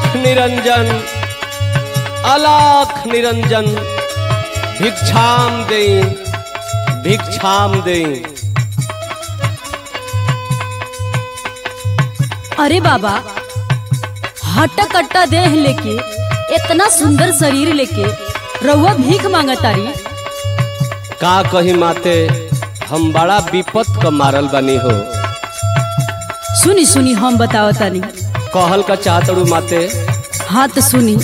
अलाख निरंजन अलाख निरंजन भिक्षाम दे भिक्षाम दे अरे बाबा हट्टा कट्टा देह लेके इतना सुंदर शरीर लेके रउआ भीख मांगतारी का कही माते हम बड़ा विपत क मारल बनी हो सुनी सुनी हम बताओ तानी कहल का चाहतड़ू माते हाँ तो सुनी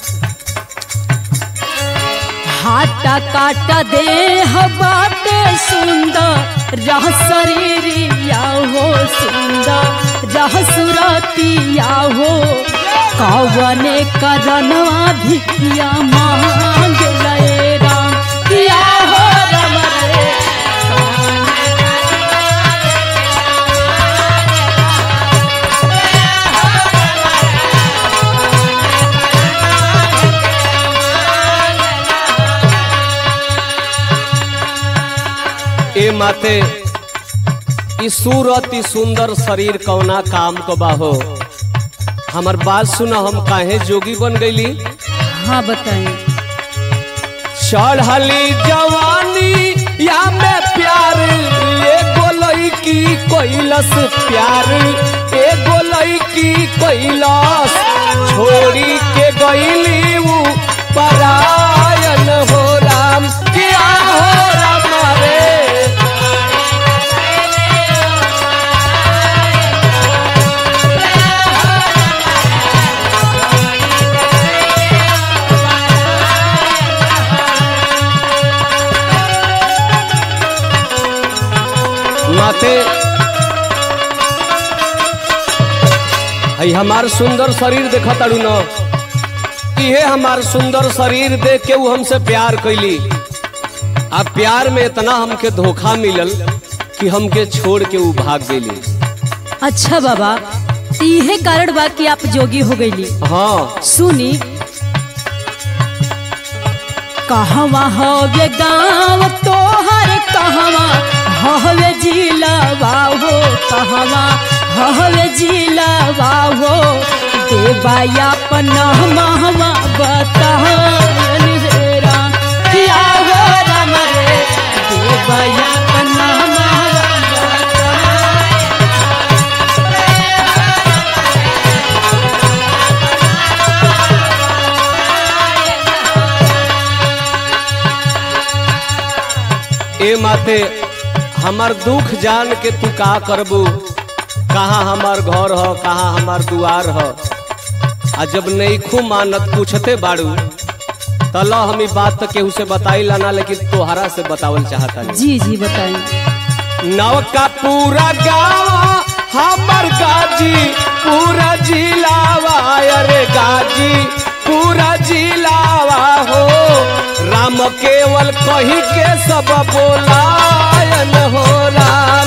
हाटा काटा देह बाटे सुंदर रह शरीरिया हो सुंदर रह सुरतिया हो कवने करनवा भिखिया मांग लए राम किया हो राम रे ए माते ई सूरत ई सुंदर शरीर कौना काम क बाहो हमर बात सुना हम काहे जोगी बन गईली हाँ बताएं चढ़ली जवानी या में प्यार ए गोलई की कोइलस प्यार ए गोलई की कोइलस छोड़ी के गईली ऊ परायन हो राम किया हो राम रे माते हई हमार सुंदर शरीर देखा ताड़ू न इहे हमार सुंदर शरीर देख के ऊ हमसे प्यार कैली आ प्यार में इतना हमके धोखा मिलल कि हमके छोड़ के ऊ भाग गेली अच्छा बाबा इहे कारण बा कि आप जोगी हो गईली हाँ सुनी कहवा हवे गाँव तोहर कहवा हवे जिला बाहो कहवा हवे जिला बाहो देवाया पनहमा बताहन रे राम किया हो राम रे देवाया पनहमा ए माते हमार दुख जान के तू का करबू कहाँ हमार घर ह कहाँ हमार दुआर ह आ जब नईखू मानत पूछते बाड़ू तल हम ई बात तो केहू से बताई लाना लेकिन तोहरा से बतावल चाहता जी जी बताइए नव का पूरा गाँव हमर गाजी पूरा जिलावा अरे गाजी पूरा जिलावा हो राम केवल कही के सब बोलायन हो राम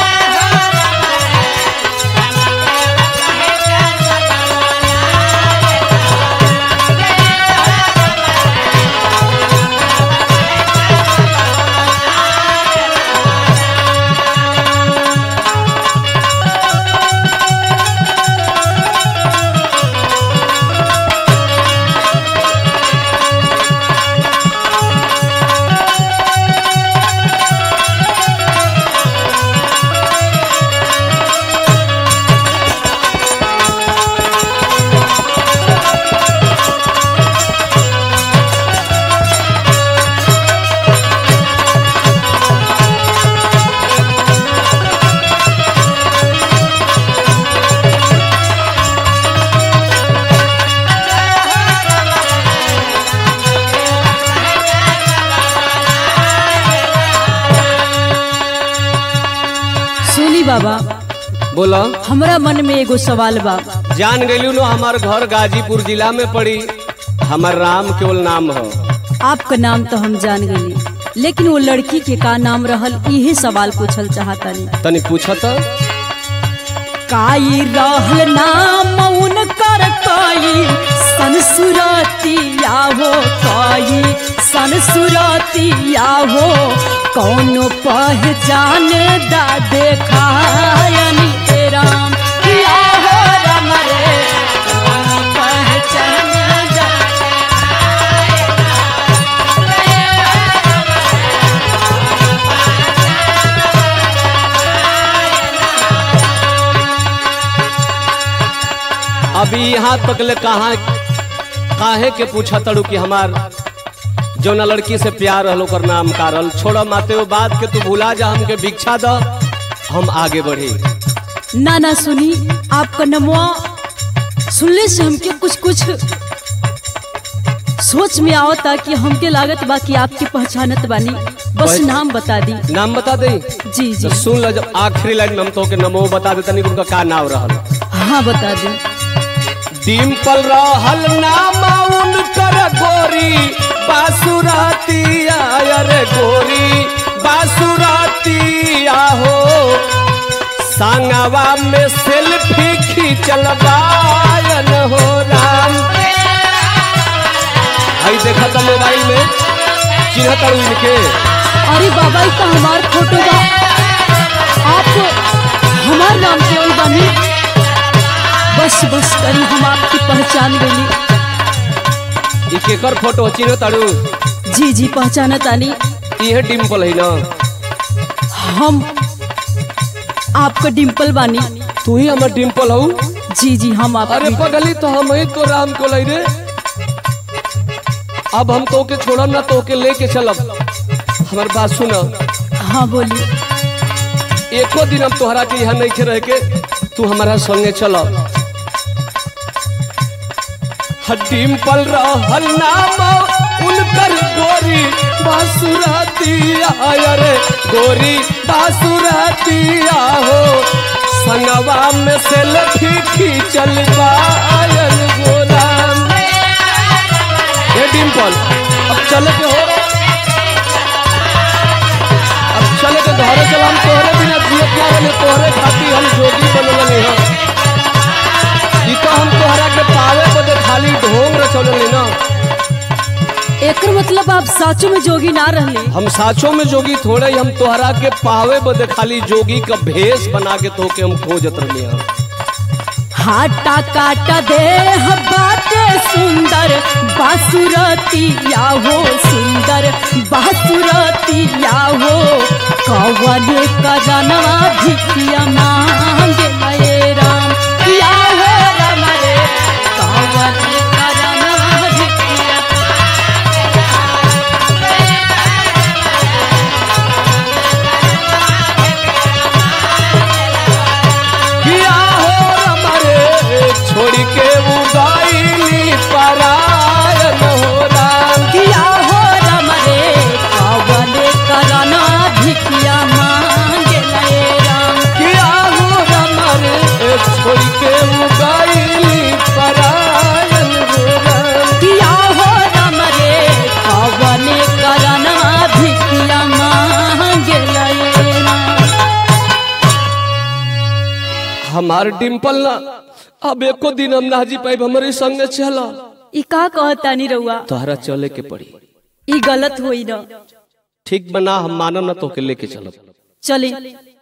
सुनी बाबा बोला हमरा मन में एगो सवाल बा जान गईलू नो हमार घर गाजीपुर जिला में पड़ी हमार राम केवल नाम हो आपका नाम तो हम जान गई लेकिन वो लड़की के का नाम रहल इहे सवाल पूछल चाहतनी तनी पूछत काई रहल नाम उनकर काई संसुरतिया हो काई संसुरतिया हो कौनो पहचान दा देखायनी ए राम किया हो राम रे कौनो पहचान अभी यहाँ तक ले कहा काहे के पूछा तड़ू कि हमार जौना लड़की से प्यार रहल ओकर नाम कारल छोड़ माते वो बात के तू भुला जा हमके भिक्षा द हम आगे बढ़ी ना ना सुनी आपका नमवा सुनले से हमके कुछ कुछ सोच में आवता कि हमके लागत बा कि आपके पहचानत बानी बस बस- नाम बता दी नाम बता दे जी जी तो सुन ल जब आखिरी लाइन में हम तो के नमो बता देता नहीं उनका का नाम रहल हाँ बता दी डिम्पल रहल नाम उनकर गोरी बासुरातिया अरे गोरी बासुरातिया हो सांगवा में सेल्फी खींचल बायन हो राम आई देखा था मोबाइल में चिन्हत तारू इनके अरे बाबा ई तो हमार फोटो बा आप हमार नाम के ओई बानी बस बस करी हम आपकी पहचान गई ई केकर फोटो चिन्हत तारू जी जी पहचानत आनी इहे डिम्पल है ना हम आपका डिम्पल बानी तू ही हमर डिम्पल हऊ जी जी हम अरे आप पगली तो हम ही तो राम को लई रे अब हम तो के छोड़ब ना तो के लेके चलब हमार बात सुन हाँ बोली एको दिन हम तोहरा के यहाँ नहीं रह के तू हमारा संगे चल डिम्पल रहल नाम उनकर गोरी बासुरातिया अरे गोरी बासुरातिया हो संगवा में सेल्फी खींचल बायल गोराम हे डिम्पल अब चले के हो अब चले के घरे चला हम तोहरे बिना जिए क्या बने तोहरे खातिर हम जोगी बनल नहीं हम ई तो हम तोहरा के पावे बदे खाली ढोंग रचौले ना एकर मतलब आप साचो में जोगी ना रहले हम साचो में जोगी थोड़े ही हम तोहरा के पावे बदे खाली जोगी का भेष बना के तो के हम खोजत रहले हम हाटा काटा दे बाटे सुंदर बासुरतिया हो सुंदर बासुरतिया हो कवने करनवा भिखिया मांगे मये राम या हो राम रे कवने करनवा भिखिया किया हो हमारे छोड़ के उदाईली परायन हो राम किया हो राम रे कवने करनवा भिखिया मांगे मये राम किया हो हमारे छोड़ के उदाईली परायन हो राम किया हो राम रे कवने करना भिकिया मांगे लयना हमार डिम्पल ना अब एको दिन हम ना जी पाइब हमारे संगे चला ई का कहतानी रउआ तोहरा चले के पड़ी ई गलत होई न ठीक बना हम मानम ना तो के लेके चलब चली